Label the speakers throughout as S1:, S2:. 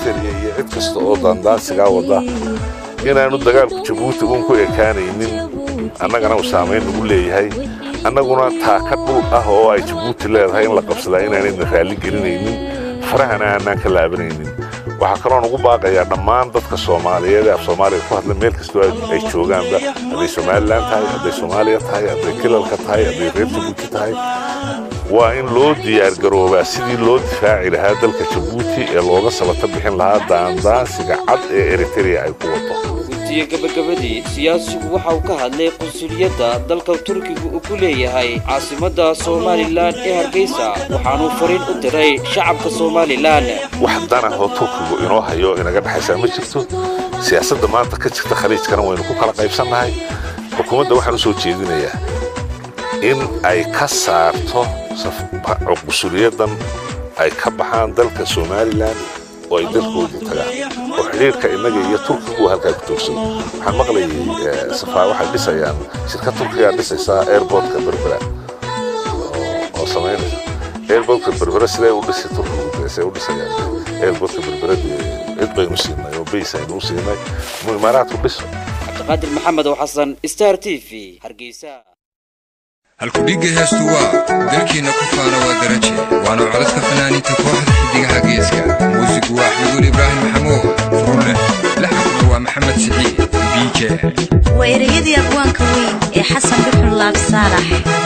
S1: eritrea iyo cid kasta oo daandaansigaa wada inaanu dagaalku jabuuti uun ku ekaanaynin annagana uu saamayn nagu leeyahay annaguna taaka dhul ah oo ay jabuuti leedahay in la qabsadaa inaanayna raalli gelinaynin farahana aanaan ka laabanaynin waxaa kaloo nugu baaqayaa dhammaan dadka soomaaliyeed ee af soomaaliya ku hadla meel kastoo ay joogaanba hadday somalilan tahay hadday soomaaliya tahay hadday kilalka tahay hadday reer jabuuti tahay waa in loo diyaargaroobaa sidii loo difaaci lahaa dalka jabuuti ee looga sabata bixin lahaa daandaansiga cad ee eritrea ay ku wado
S2: guddiga gabagabadii siyaasigu waxa uu ka hadlay qunsuliyadda dalka turkiga uu ku leeyahay caasimadda somalilan ee hargeysa waxaanuu fariin u diray shacabka somalilan
S1: wax danahoo turkigu inoo hayo inaga dhexaysaa ma jirto siyaasadda maanta ka jirta khaliijkana waynu ku kala qaybsannahay xukuumadda waxaan u soo jeedinayaa in ay ka saarto qunsuliyaddan ay ka baxaan dalka somalilan oo ay dalkoodii tagaan oo xidhiirka innaga iyo turkigu halkaa ku toogsado waxaan maqlayay safaa waxay dhisayaan shirkad turkigaa dhisaysaa airportka berbera oo samaynaysa airportka berbera siday u dhisi turkigu say u dhisayaan airportka berbera cid baynu siinay oo bays aynu u siinay mu imaaraadku dhiso
S2: cabdiqaadir maxamed oo xasan star t v hargeysa
S3: halkudhigga heestu waa dalkiinna ku faana waa daraje waana codadka fanaaniinta kooxda xiddigaha geeska muusigu waa axmeduul ibraahim maxamuud furunleh laxankuna waa maxamed siciid biije
S4: waa ereyadii abwaanka weyn ee xasan bixun laab saalax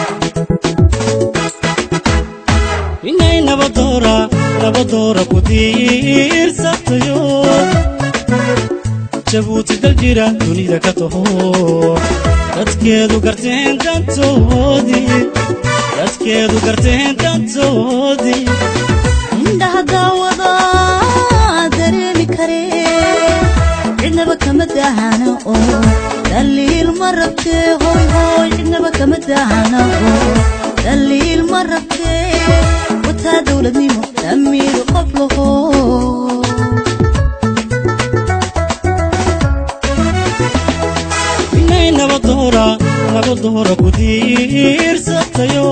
S5: inay nabadoora nabadoora ku diirsatayo jabuuti dal jira dunida ka taho dadkeedu garteen dantoodii dadkeedu garteen dantoodii
S4: indhaha daawada dareemi karee cidnaba kama daahana oo daliil ma rabtee hoy hoy cidnaba kama daahana oo daliil ma rabtee wataa dowladnimo damiir qof laho
S5: inay nabadoora nabadoora ku diirsatayo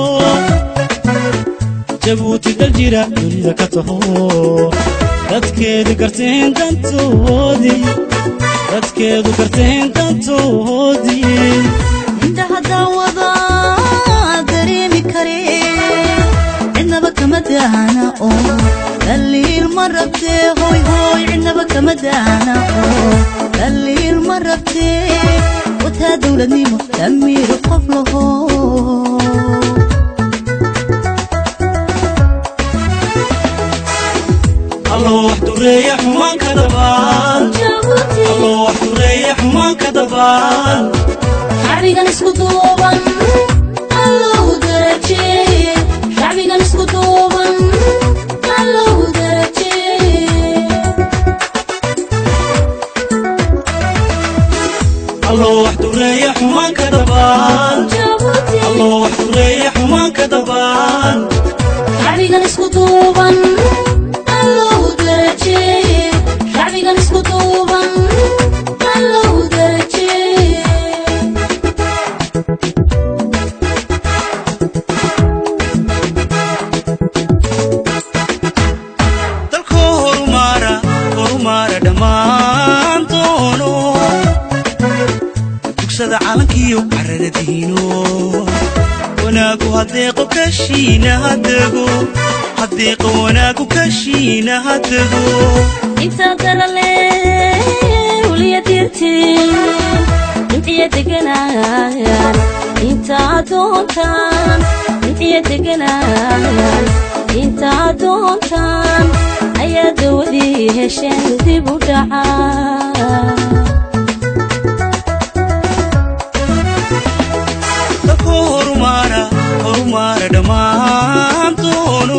S5: jabuuti dal jira dunida ka taho dadkeedu garteen dantoodii dadkeedu garteen dantoodii
S4: indhaha daawada dareemi karee cidnaba kama daahana oo daliil ma rabtee hoy hoy cidnaba kama daahana oo daliil ma rabtee wataa dowladnimo damiir qof laho
S5: alloo wax dureeya xumaanka dabaan alloo wax dureeya xumaanka dabaan
S4: shacbigan isku duuban allow darajeeye shacbigan isku duuban allow darajeeye
S5: alloo wax dureeya xumaanka dabaan alloo wax dureeya xumaanka dabaan
S4: shacbigan isku duuban allow darajeeye shacbigan isku duuban allow darajeeye
S5: dalkoo horumaara horumaara dhammaan doono dugsada calankiyo carrada diino wanaagu hadeeqo kashiina hadego hadeeqo wanaagu kashiina hadego
S4: inta darale uliya dirtiin intiya deganayaan inta adoontaan intiya deganayaan inta adoontaan ayaa dawadii hesheen dib u dhacaa
S5: dalkoo horumaara horumaara dhammaan doono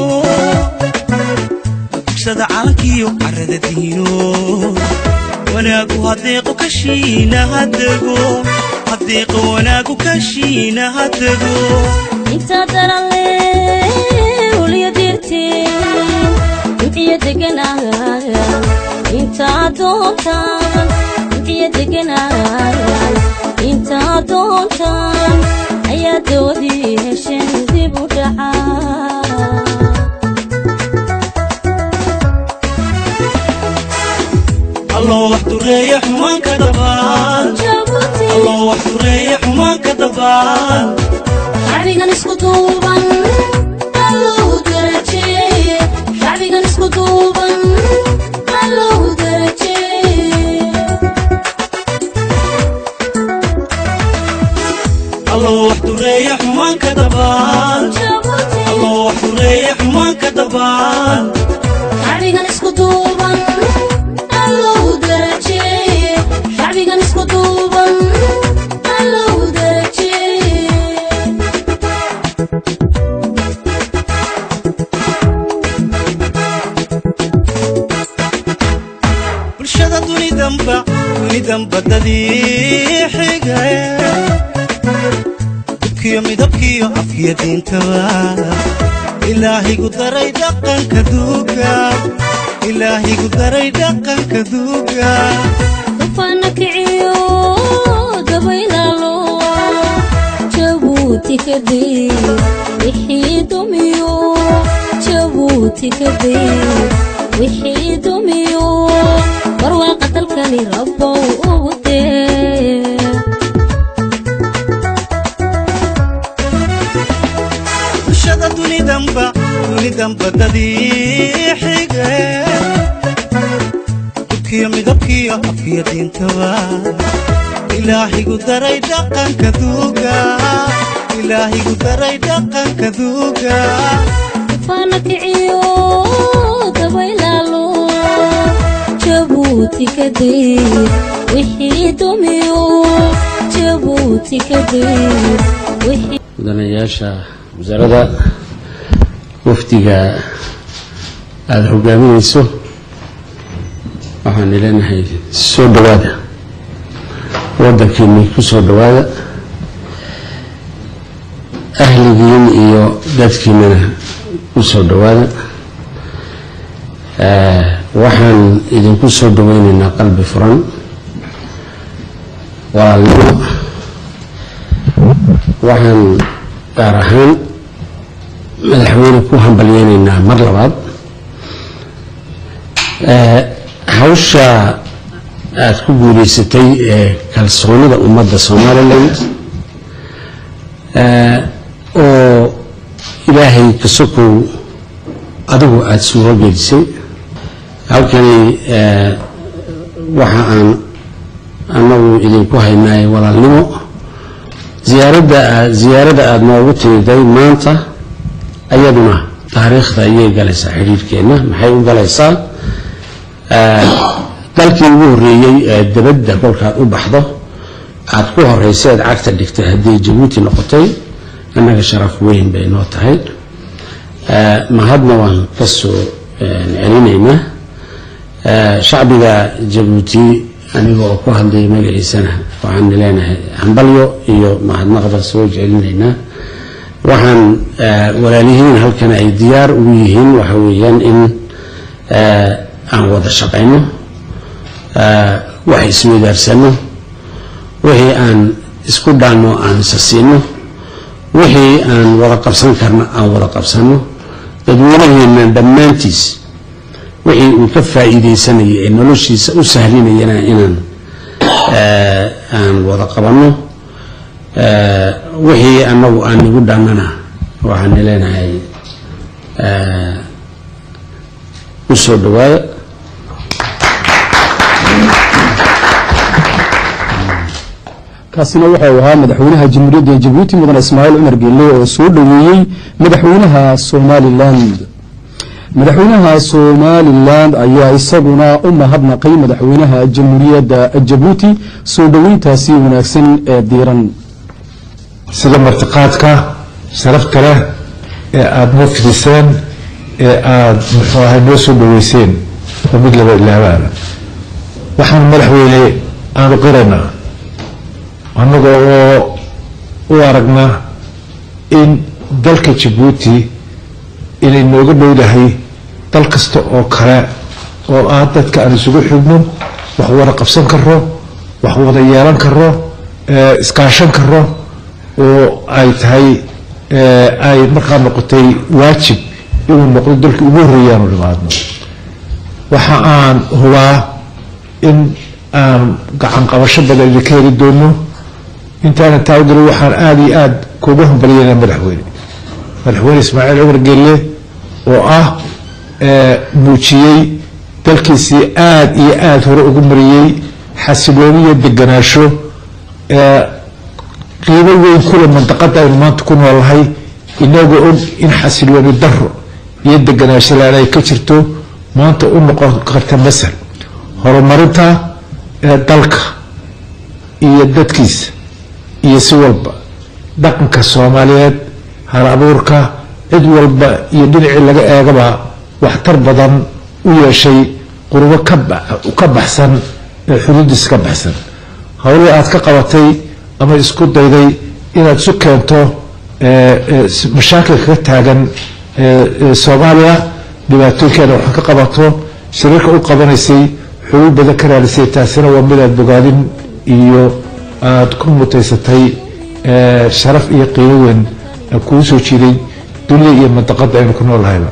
S5: dugsada calankiyo carrada diino wanaagu hadeeqo kashiina hadego hadeeqo wanaagu kashiina hadego
S4: inta darale uliya dirtiin intiya deganayaan inta adoontaan intiya deganayaan inta adoontaan ayaa dawadii hesheen dib u dhacaa
S5: alloo wax dureeya xumaanka dabaan alloo wax dureeya xumaanka dabaan
S6: shacbigan isku duuban allow darajeeye shacbigan isku duuban allow darajeeye
S5: alloo wax dureeya xumaanka dabaan alloo wax dureeya xumaanka dabaan
S6: shacbigan isku duuban allow darajeeye shacbigan isku duuban allow darajeeye
S5: bulshada dunidanba dunidanba dadii xigaye dubkiyo midabkiyo afkiyo diintaba ilaahigu daray dhaqanka duuga ilaahigu daray dhaqanka duuga
S6: dufaana kiciyo dabaylaalo jabuuti kadib wixii dumiyo jabuuti kadib wixii dumiyo barwaaqa dalkani rabbow ugu dee
S5: bulshada dunidanba dunidanba dadii xigaye dubkiyo midabkiyo afkiyo diintaba ilaahigu daray dhaqanka duuga ilaahigu daray dhaqanka duuga
S6: dufaana kiciyo dabaylaalo jabuuti kadib wixii dumiyo jabuuti kadib wixii
S7: mudanayaasha wasaaradda wafdiga aada hogaaminayso waxaan leenahay soo dhowaada waddankiinni ku soo dhowaada ahligiin iyo dadkiinana ku soo dhowaada Eh, waxaan idinku soo dhoweynaynaa qalbi furan walaalnimo waxaan gaar ahaan madaxweyne ku hambalyeynaynaa mar labaad Eh, hawsha aada ku guuleysatay ee kalsoonida ummadda somaliland eh, oo ilaahay ka sokow adigu aada suuro gelisay halkani eh, waxa aan anagu idinku haynaay walaalnimo ziyaaradda aad ziyaaradda aada noogu timiday maanta ayaduna taariikhda ayay galaysaa xidhiirhkeenna maxay u galaysaa Eh, dalkii ugu horreeyey ee dabadda kolkaad u baxdo aad ku horeysa eed cagta dhigtay haddii jabuuti noqotay annaga sharaf weyn bay noo tahay Eh, mahadna waan ka soo eh, celinaynaa Eh, shacbiga jabuuti aniga oo ku hadlaya magaciisana waxaan leenahay hambalyo iyo mahadnaqba soo celinaynaa waxaan eh, walaalihiin halkan ay diyaar ugu yihiin waxa weeyaan in eh, aan wada shaqayno eh, wax isweydaarsano wixii aan isku dhaanno aan isa siino wixii aan wada qabsan karno aan wada qabsano dadweynaheena dhammaantiis wixii uu ka faa'iidaysanaya ee noloshiisa u sahlinayana inaan eh, aan wada qabanno Eh, wixii annagu aan nagu dhaannana waxaan leenahay eh, u soo dhawaada
S8: kaasina wuxuu ahaa madaxweynaha jamhuuriyadda jabuuti mudan ismaaciil cumar geelle oo soo dhoweeyey madaxweynaha somaliland madaxweynaha somaliland ayaa isaguna u mahadnaqay madaxweynaha jamhuuriyadda jabuuti soo dhoweyntaasi wanaagsan ee diiran
S9: sida martiqaadka sharafta leh ee aada noo fidiseen ee aada muxuu ahay noo soo dhaweyseen oo mid laba ilaabaana waxaan madaxweyne aanu qiraynaa annaga oo u aragna in dalka jabuuti inay nooga dhowdahay dal kasta oo kale oo ah dadka aan isugu xigno wax wada qabsan karo wax wada yeelan karo ee iskaashan karo oo ay tahay ee, ay markaa noqotay waajib inuu noqdo dalkii ugu horreeya aanu dhimaadno waxa aan hubaa in aan gacan qabasho badan idinka heli doono intaana taagalo waxaan aada iyo aada kuuga hambalyeynaa madaxweyne madaxweyne ismaaciil cumar gelle oo ah muujiyey dalkiisii aada iyo aada hore ugu mariyey xasilooni iyo deganaasho qiimo weyn kule mandaqada aynu maanta ku noolnahay inagoo og in xasilooni daro iyo deganaasho laan ay ka jirto maanta u noqon karta masal horumarinta dalka iyo dadkiisa iyo si walba dhaqanka soomaaliyeed hal abuurka cid walba iyo dhinacii laga eegaba waxtar badan u yeeshay qurbo ka baxsan xuduudiisa ka baxsan howlihii aad ka qabatay ama isku dayday inaad isu keento mashaakilka ka taagan soomaaliya dhibaatooyinkeena wax ka qabato shariirka u qabanaysay xulul badan ka raalisay taasina waa mid aad bogaadin iyo aada ku mutaysatay sharaf iyo qiimo weyn kuu soo jiiday dunida iyo mandaqada aynu ku noolnahayba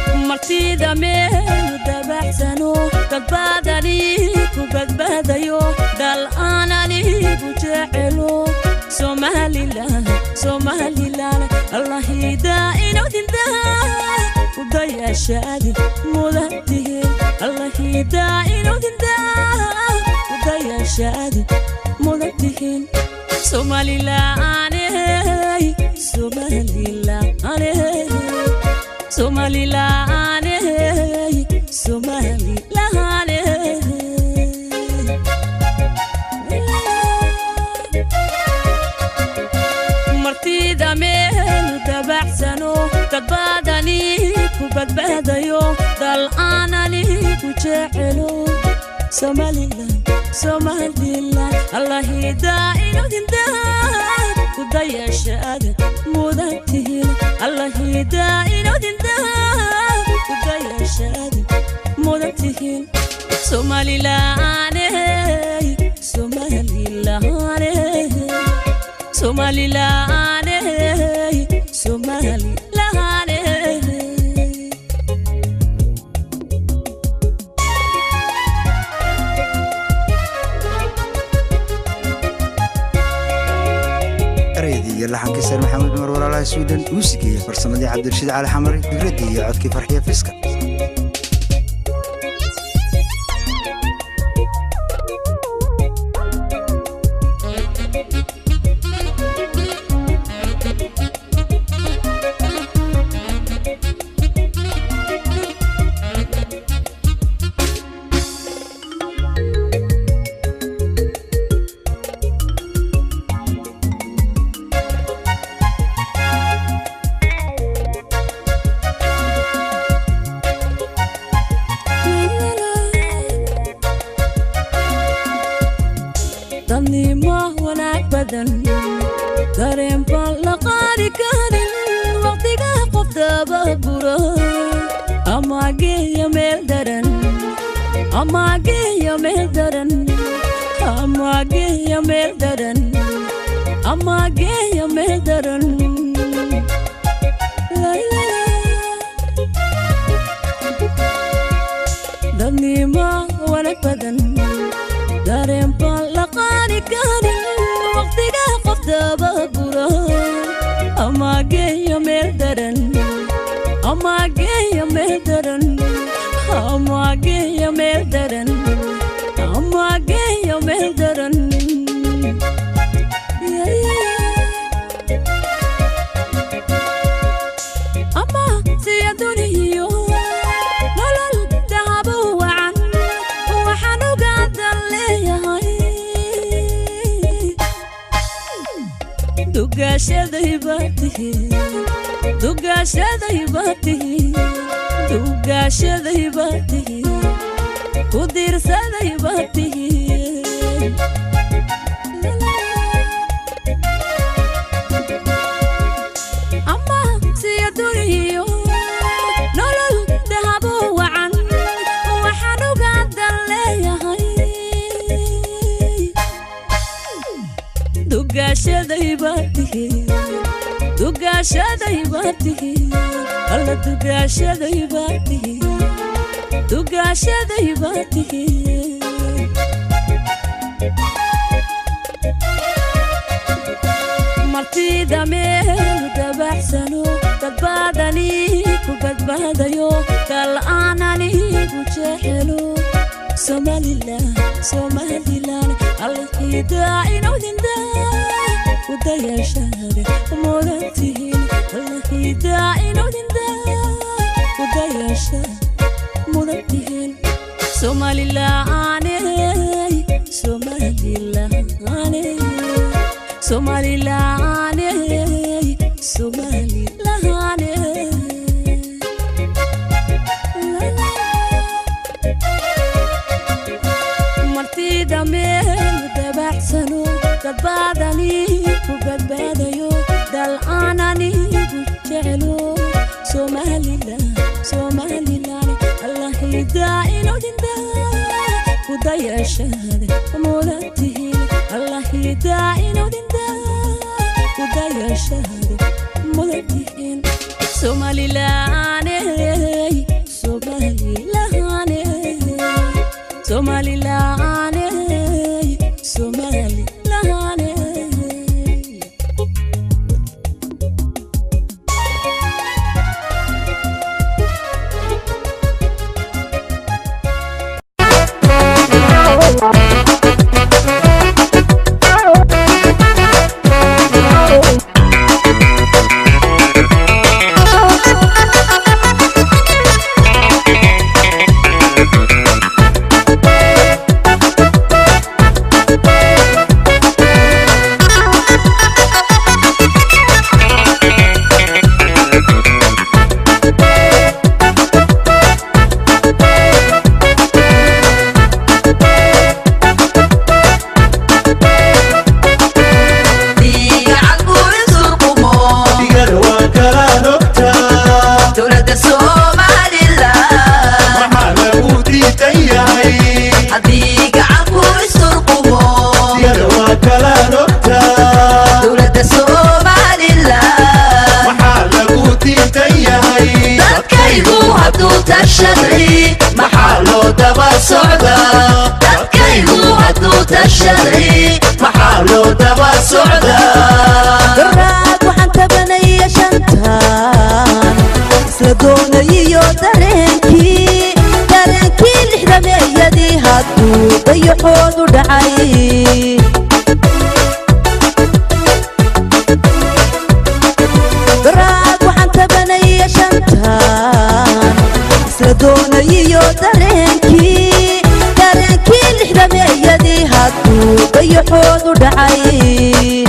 S10: martida meel dabacsano badbaadani ku badbaadayo dayashaadi mudantihiin allahiidaa inudindaa dayashaadi mudantihiin somalilaaney somalilaaney somalilaaney somalilaaney martida meel dabacsano dadbaadani ku badbaadayo dal aanani ku jecelo somalilan somalilan allahidaa inudindaa ku dayashaada mudantihiin allahidaa inudindaa ku dayashaada mudantihiin somalilaaney somalilaaney somalilaaney somalilaaney
S11: ereyadii iyo laxankii sar maxamed cumar walaalaha swiden muusigii iyo farsamadii cabdirashiid cali xamari fikraddii iyo codkii farxiya fiska
S10: dadnimo wanaag badan dareen baan la qaadi karin waqtiga qof dababuro ama geeya meel daran ama geeya meel daran ama geeya meel daran ama geeya meel daran dadnimo wanaag badan dareen baan la qaadi karin waqtiga qof dababuro ama geeya meel daran ama geeya meel daran ama geeya meel daran ama geeya meel daran ama siya duniyo nolol dahabo wacan waxaan ogaadan leeyahay dugaashaday baa tihiin dugaashaday baa tihiin dugaashaday baa tihiin ku diirsaday baa tihiin ama siya duniyo nolol dahabo wacan waxaan ogaadan leeyahay dugaashaday baa tihiin dugaashaday baa tihiin alla dugaashaday baa tihiin dugaashaday baa tihiin martida meel dabacsano dadbaadani ku badbaadayo dal aanani ku jecelo somalilan somalilan allahidaa inudindaa ku dayashaade mudantihiin allahidaa inudindaa ku dayashaade mudantihiin somalilaaney somalilaaney somalilaaney somalilaaney martida meel dabacsano dadbaadani ku badbaadayo dal aanani ku jecelo somalilan somalilan allahidaa inudindaa ku dayashaade mudantihiin allahidaa inudindaa ku dayashaade mudantihiin somalilaaney somalilaaney somalilaaney somalilaaney
S12: socda dadkaygu hadduu tashaday maxaa loo daba socda
S10: garaad waxaan tabanaya shantan isla doonayiyo dareenkii dareenkii lixdameeyadii hadduu dayaxoodu dhacay garaad waxaan tabanaya shantan isla doonayiyo dareenkii dareenkii lixdameeyadii hadduu dayaxoodu dhacay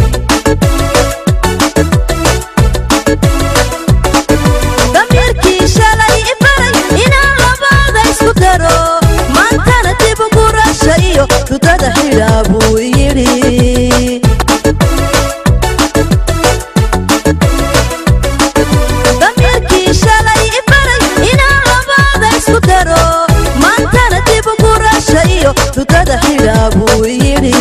S10: damiirkii shalay ibaray inaan labada isku daro maantana dib ugu rasha iyo dudada xidhaa buu yidhi damiirkii shalay ibaray inaan labada isku daro maantana dib ugu rasha iyo dudada xidhaa buu yidhi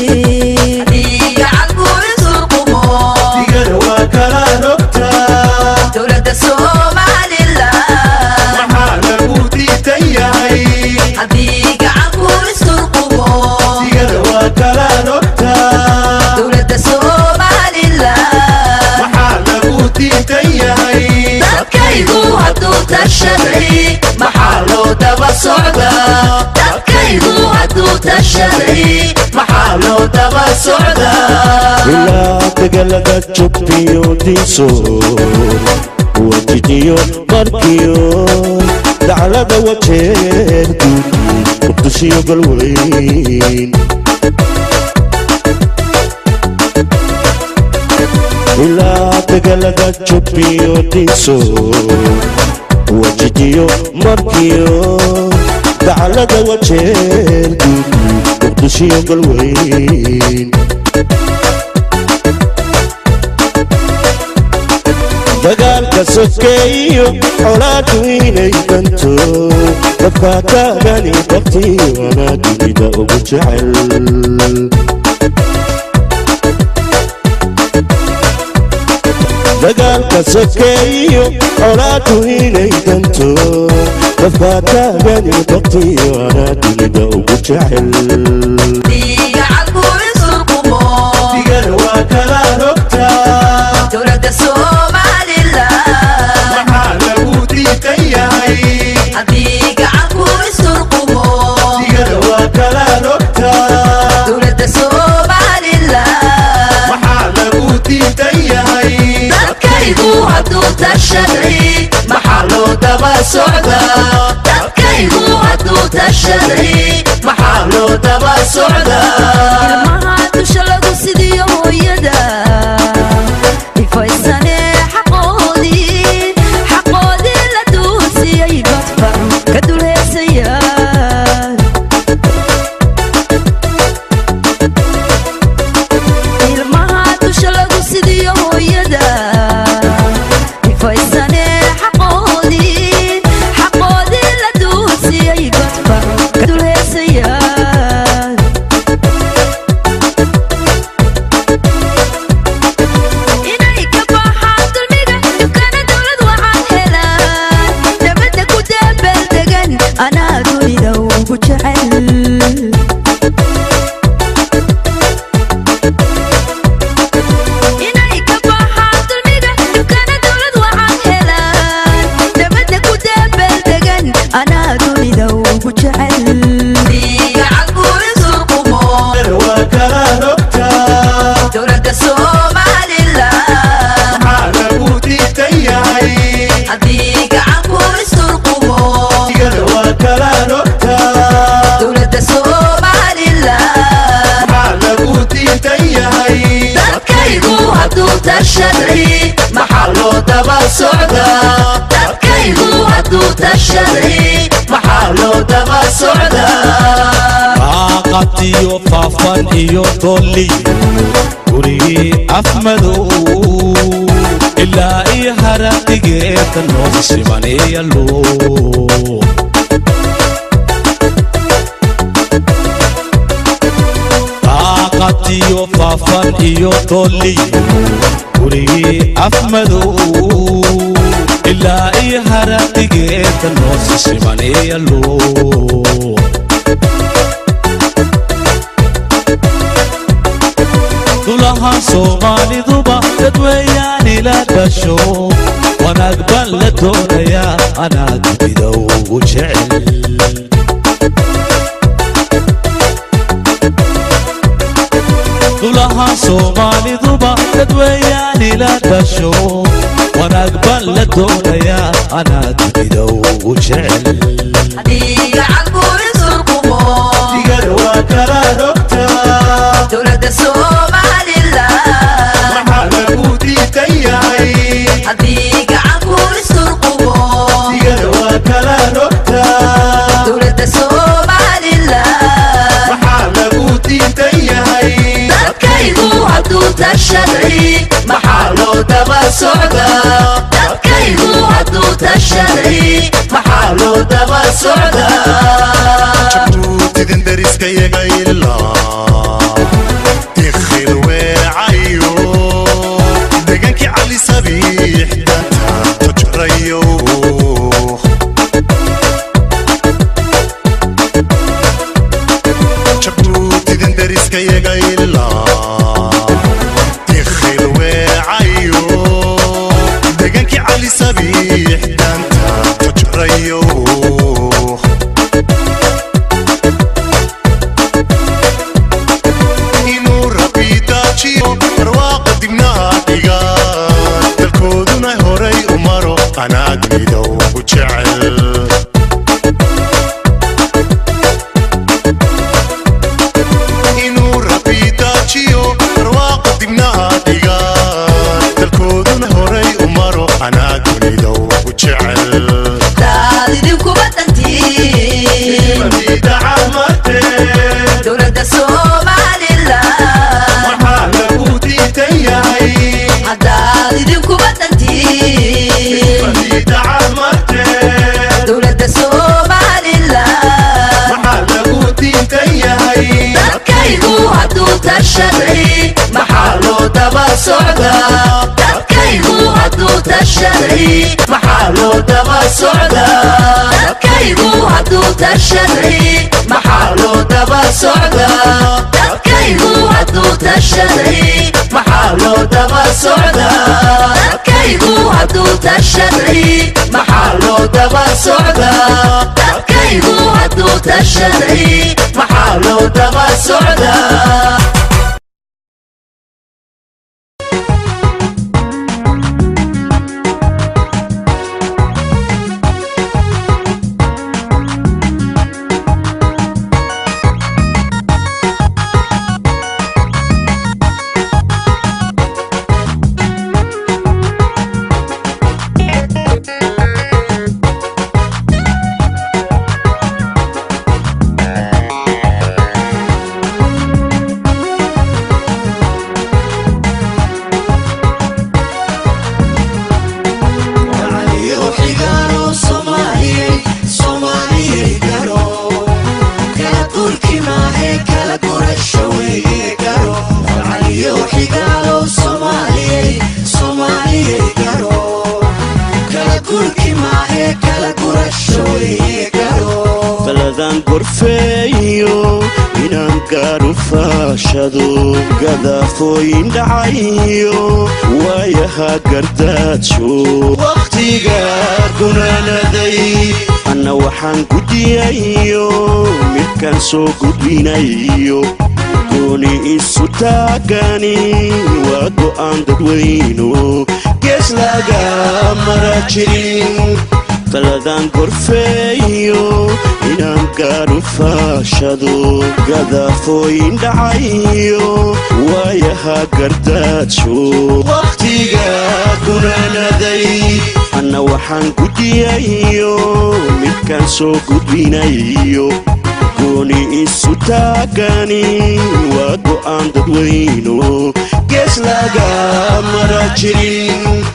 S12: digada waa kala rogtaa
S10: dowladda somalilan
S12: maxaa lagu diidan yahay
S10: haddii gacanku isturqumo
S12: digada waa kala rogtaa
S10: dowladda somalilan
S12: maxaa lagu diidan yahay
S10: dadkaygu hadduu tashaday
S12: maxaa loo daba socda
S10: dadkaygu hadduu tashaday
S12: maxaa loo daba socda
S13: ilaa degalada jubbiyo diiso wajijiyo markiyo daclada wajeer guud qudushiyo galweyn ilaa degalada jubbiyo diiso wajijiyo markiyo daclada wajeer guud qudushiyo galweyn dagaalka sokeeyo colaadu inay danto dadka taagani dartiibana dunida ugu jecel dagaalka sokeeyo colaadu inay danto dadka taagani dartiibana dunida ugu jecel
S10: gacanku isturqumo
S12: digada waa kala rogtaa
S10: dowladda somalilan
S12: maxaa lagu diidan yahay
S10: haddii gacanku isturqumo
S12: digada waa kala rogtaa
S10: dowladda somalilan
S12: maxaa lagu diidan yahay
S10: dadkaygu hadduu tashaday
S12: maxaa loo daba socda
S10: dadkaygu hadduu tashaday
S12: maxaa loo daba socda
S10: ilmaha dusha lagu sidiyo hooyada ifaysane xaqoodii xaqoodii la duusiyey badfacu ka dulheesaya ilmaha dusha lagu sidiyo hooyada ifaysane xaqoodii xaqoodii la duusiyey badfacu ka dulheesaya inay ka baxaan dulmiga dukana dowlad waxaan helaan nabadda ku dabaldegan anaa dunida ugu jecel inay ka baxaan dulmiga dukana dowlad waxaan helaan nabadda ku dabaldegan anaa dunida ugu jecel gacanku isurqumo
S12: waa kala rogtaa
S10: dowladda somalilan
S12: maxaa lagu diidan yahay
S10: haddii gacanku isturqumo
S12: digada waa kala rogtaa
S10: dowladda somalilan
S12: maxaa lagu diidan yahay
S10: dadkaygu hadduu tashaday
S12: maxaa loo daba socda
S10: dadkaygu hadduu tashaday
S12: maxaa loo daba socda
S14: qaaqatiyo faafan iyo dolliyo gurigii afmadow ilaa iyo haradigeeda noo simaneeyalo qaaqatiyo faafan iyo dolliyo gurigii afmadow ilaa iyo haradigeeda noo simaneeyalo dulahaan soomaaliduba dad weeyaan ila dhasho wanaag baan la doonayaa anaa dunida ugu jecel dulahaan soomaaliduba dad weeyaan ila dhasho wanaag baan la doonayaa anaa dunida ugu jecel
S12: digada waa kala rogtaa
S10: dowladda somalilan
S12: maxaa lagu diidan yahay
S10: haddii gacanku isturqubo
S12: digada waa kala rogtaa
S10: dowladda somalilan
S12: maxaa lagu diidan yahay
S10: dadkaygu hadduu tashaday maxaa loo daba socdaa dadkaygu hadduu tashaday maxaa loo daba socdaa
S12: jabuutidan dariska yaga ilaa dikhil weecayo deegaankii cali sabiixdata tojrayo jabuutidan dariska yaga ilaa dikhil weecayo deegaankii cali sabiixdanta tojrayo inuu rabbi daajiyo barwaaqa dibnaha dhiga dalkooduna horay u maro anaa dunida ugu jecel inuu rabbi daajiyo barwaaqa dibnaha dhiga dalkooduna horay u maro anaa dunida ugu jecel
S10: daad idinkuba dantiin dowladda somalilan
S12: maxaa lagu diidan yahay
S10: haddaad idinkuba dantiin dowladda somalilan
S12: maxaa lagu diidan yahay
S10: dadkaygu hadduu tashaday maxaa loo daba socdaa dadkaygu hadduu tashaday maxaa loo daba socdaa dadkaygu hadduu tashaday maxaa loo daba socdaa dadkaygu hadduu tashaday maxaa loo daba socdaa dadkaygu hadduu tashaday maxaa loo daba socdaa dadkaygu hadduu tashaday maxaa loo daba socdaa
S13: baladan gorfeeyo inaan gaadhu faashado gadafooyin dhacayo waayaha gardaajo wakhtiga gunaanaday anna waxaan gudiyayo midkaan soo gudbinayo gooni isu taagani waa go'aan dadweyno gees laga mara jirin baladan gorfeeyo inaan gaadhu faashado gadafooyin dhacayo waayaha gardaajo wakhtiga gunaanaday anna waxaan gudiyayo midkaan soo gudbinayo gooni isu taagani waa go'aan dadweyno gees laga mara jirin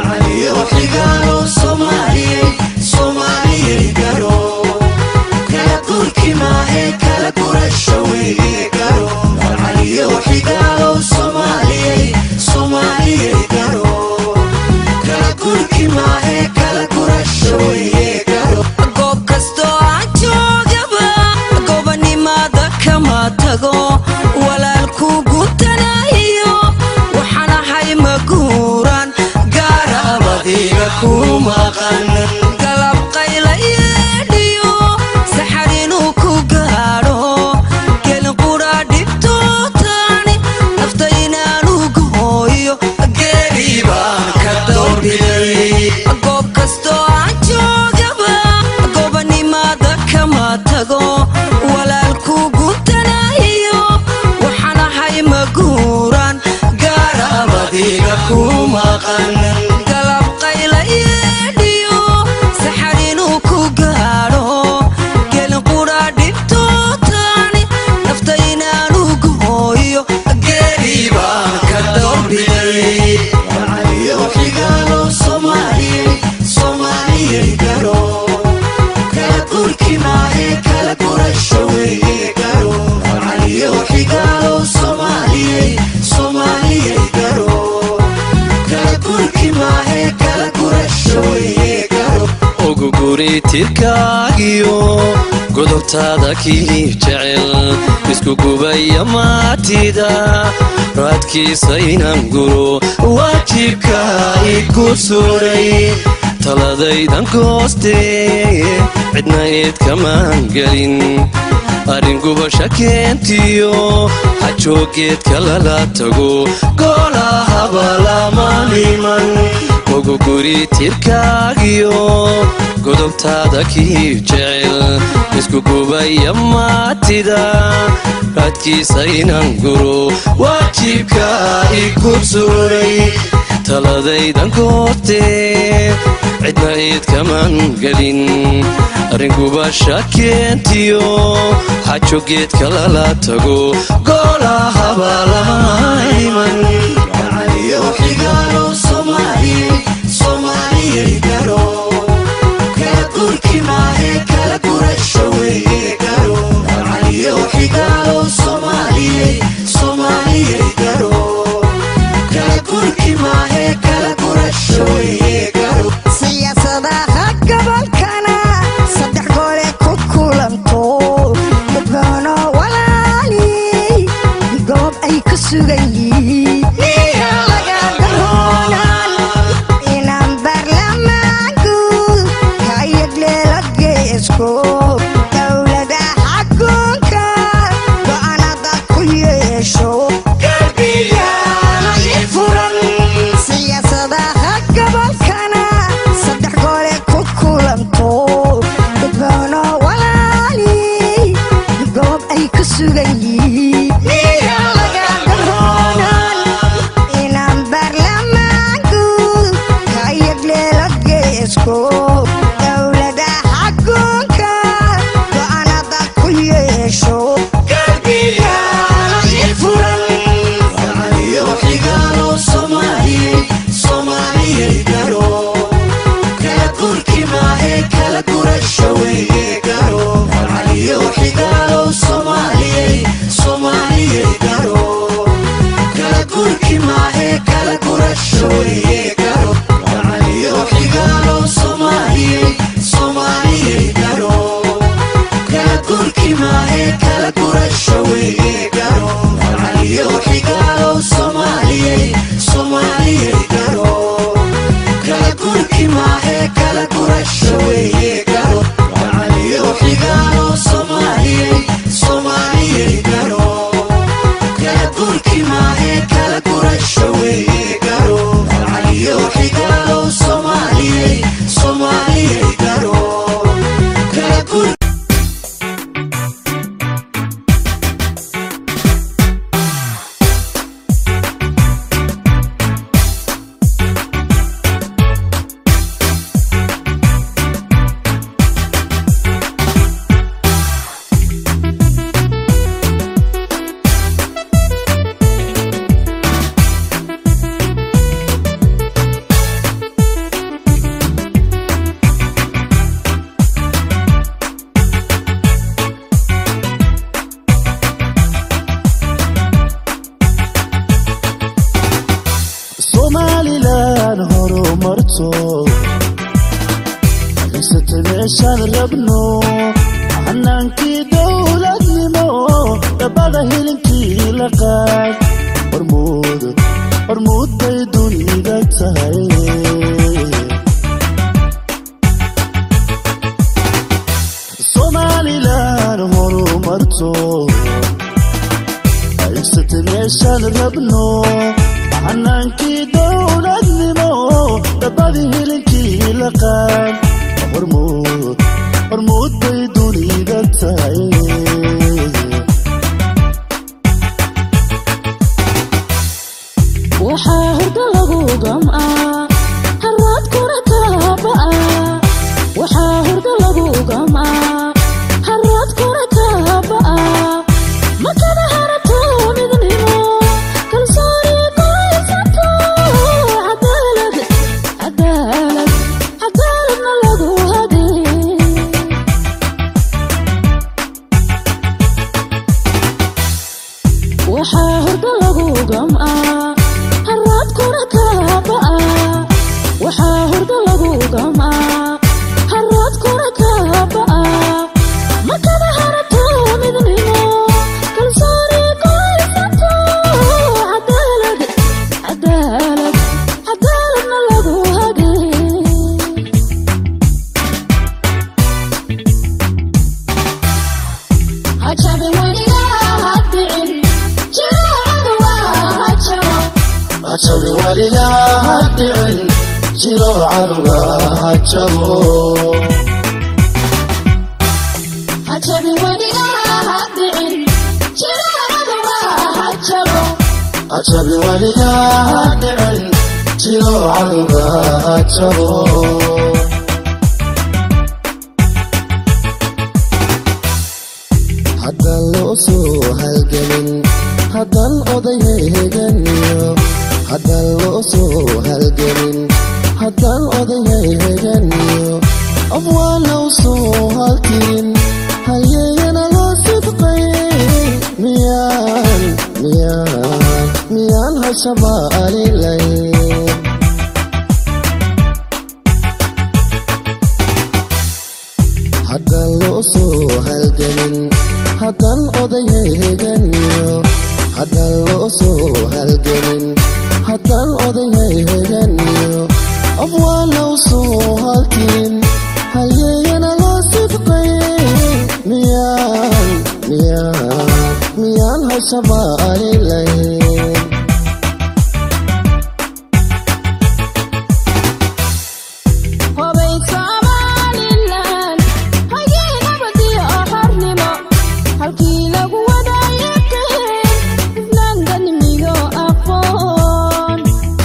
S10: goob kastoo aan joogaba gobonimada kama tago walaalku gutanayo
S15: tirkaagiyo godobtaada kii jecel isku gubaya maatida raadkiisa inaan guro waajibka igu suray taladaydan goostee cidna eed kamaan gelin arrin gubasha keentiyo hajoogeedka lala tago goolahaba lama dhiman ogu guri tirkaagiyo godobtaada kii jecel isku gubaya maatida raadkiisa inaan guro waajibka igu suray taladaydan goortee cidna eed kamaan gelin arringubasha keentiyo xajogeedka lala tago goolahaba lama iman
S10: siyaasadaha gobolkana saddex gole ku kulanto dadbano walaali goob ay ku sugan yihiin miya laga daroonan inaan baarlamaanku hayagleela geesko dowlada xakunka go'aanada ku yeesho galbiyaana i furan siyaasadaha gobolkana saddex gole ku kulanto dadbano walaali goob ay ku sugan yihiin miya laga daroonan inaan baarlamaanku hayagleela geesko dowlada xakunka go'aanada ku yeesho galbiyaana i furan
S13: somalilan horumarto haysata meeshaan rabno xanaankii dowladnimo dhabada hilinkii la qaad hormuud hormuud bay dunida tahay somalilan horumarto haysata meeshaan rabno xanaankii dowladnimo dhabadii hilinkii la qaad hormuud hormuud bay dunida tahay
S6: waxaa hurdo lagu gam'aa harraadkuna kaaba'a waxaa hurdo lagu gam'aa harraadkuna kaaba'a makada harato midnimo kalsooni goysato cadaalad cadaalad cadaaladna lagu hadee waxaa hurdo lagu gam'aa harraadkuna kaaba'a waxaa hurdo lagu gam'aa harraadkuna ka
S13: hajabi weligaa ha dhicin jiro canuga ha jabo
S6: hajabi weligaa ha dhicin jiracaduga ha jabo
S13: hajabi weligaa ha dhicin jiro canuga ha jabo haddaan loo soo halgelin haddaan odayhay heganiyo haddaan loo soo halgelin haddaan odayhay heganiyo afwaanow soo halkirin halyeeyana loo sidqay miyaan miyaan miyaan hashabaalilayn haddaan loo soo halgelin haddaan odayhay heganiyo haddaan loo soo halgelin haddaan odayhay heganiyo afwaanow soo halkirin halyeeyana loo sidqay miyaan miyaan miyaan hashabaalilayn
S6: hobay somalilan hagee nabadiyo xornimo halkii lagu wadayaqeen hufnaan ganimiyo aqoon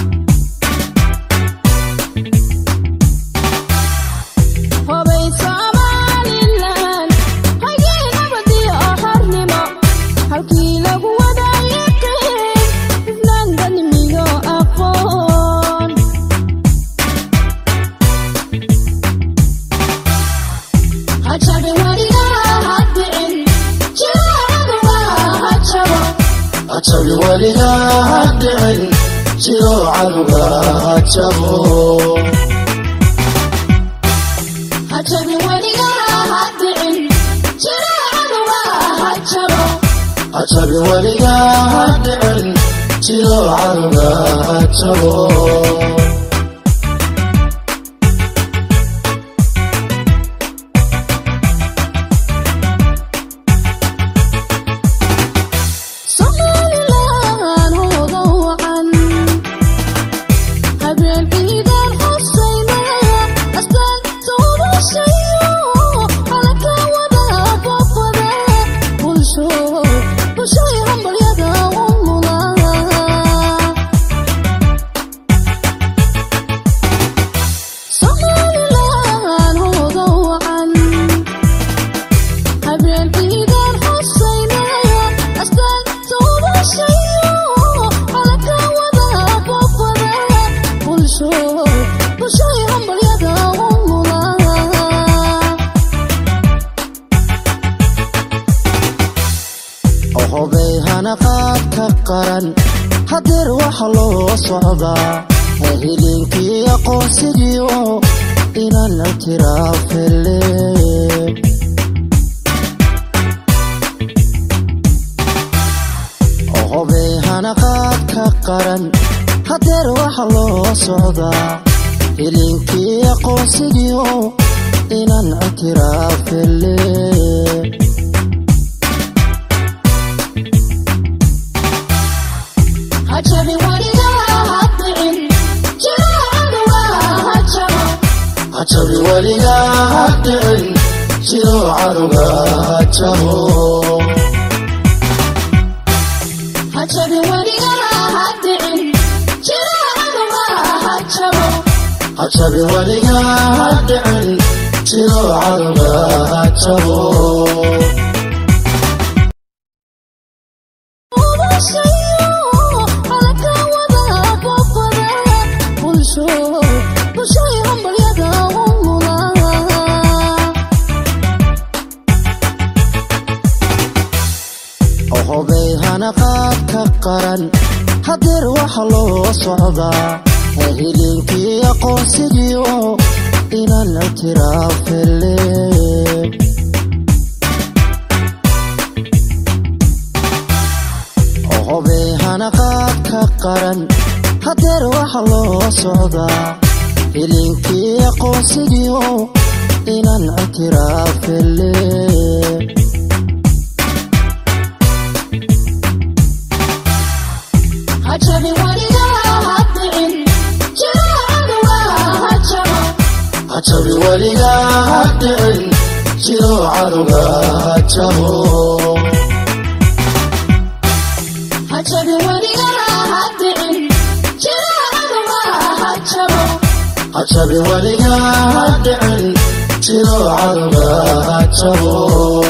S6: hobay somalilan hagee nabadiyo xornimo halkii lagu wadayaqeen hufnaan ganimiyo aqoon hajabi weligaa ha dhicin jiracaduga ha jabo
S13: hajabi weligaa ha dhicin jiro canuga ha jabo
S6: hajabi weligaa ha dhicin jiracaduga ha jabo
S13: hajabi weligaa ha dhicin jiro canuga ha jabo
S6: somalilan hooga wacan habeen ciidan xusaynaya astaan tuurashayo halka wada boqoda bulsho bulshoy hambalyada u mudan somalilan hooga wacan habeen ciidan xusaynaya astaan tuurashayo halka wada boqoda bulsho bulshoy hambalyada u mudan
S13: ohobay hanaqaad ka qaran hadeer waxa loo socdaa hilinkii aqoonsigiio inaan ictiraafele ohobay hanaqaad ka qaran hadeer waxa loo socdaa hilinkii aqoonsigiio inaan ictiraafele
S6: hajabi weligaa ha dhicin jiracaduga ha jabo
S13: hajabi weligaa ha dhicin jiro canuga ha jabo
S6: hajabi weligaa ha dhicin jiracaduga ha jabo
S13: hajabi weligaa ha dhicin jiro canuga ha jabo
S6: tuurashayo halka wada boqoda bulsho bulshoy hambalyada u mudan
S13: ohobay hanaqaad ka qaran hadeer waxa loo socdaa hilinkii aqoonsigiio inaan ictiraafele ohobay hanaqaad ka qaran hadeer waxa loo socdaa hilinkii aqoonsigiio inaan ictiraafele
S6: hajabi weligaa ha
S13: weligaa ha dhicin jiro cadowga ha jabo
S6: hajabi weligaa ha dhicin jiro cadowga ha jabo
S13: hajabi weligaa ha dhicin jiro cadowga ha jabo